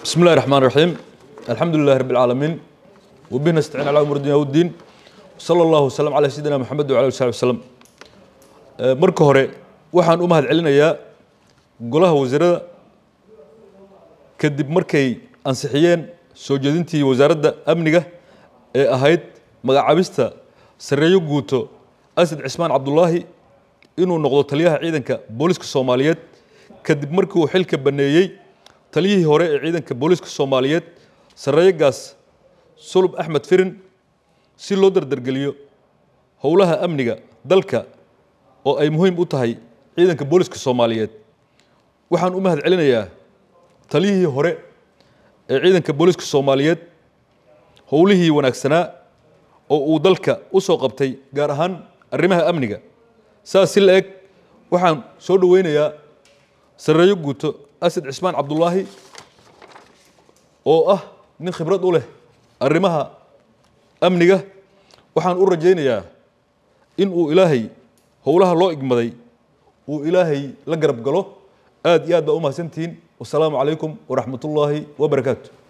بسم الله الرحمن الرحيم الحمد لله رب العالمين وبه نستعين على امور الدنيا والدين صلى الله وسلم على سيدنا محمد وعلى اله وصحبه وسلم marka hore waxaan u mahad celinayaa golaha wasiirada kadib markay ansixiyeen soo jeedintii wasaaradda amniga ee ahayd magacaabista sareeyo guuto asad cismaan cabdulaahi inuu noqdo taliyaha ciidanka booliska soomaaliyeed kadib markii uu xilka baneeyey taliyihii hore ee ciidanka booliska soomaaliyeed sareeyogaas sulub axmed firin si loo dardargeliyo howlaha amniga dalka oo ay muhiim u tahay ciidanka booliska soomaaliyeed waxaan u mahad celinayaa taliyihii hore ee ciidanka booliska soomaaliyeed howlihii wanaagsanaa oo uu dalka u soo qabtay gaar ahaan arrimaha amniga saas si la eg waxaan soo dhoweynayaa sareeyo guuto asad cismaan cabdulaahi oo ah nin khibrad u leh arrimaha amniga waxaan u rajaynayaa in uu ilaahay howlaha loo igmaday uu ilaahay la garab galo aad iyo aad baa u mahadsantihiin wasalaamu calaykum waraxmat ullaahi wabarakaatu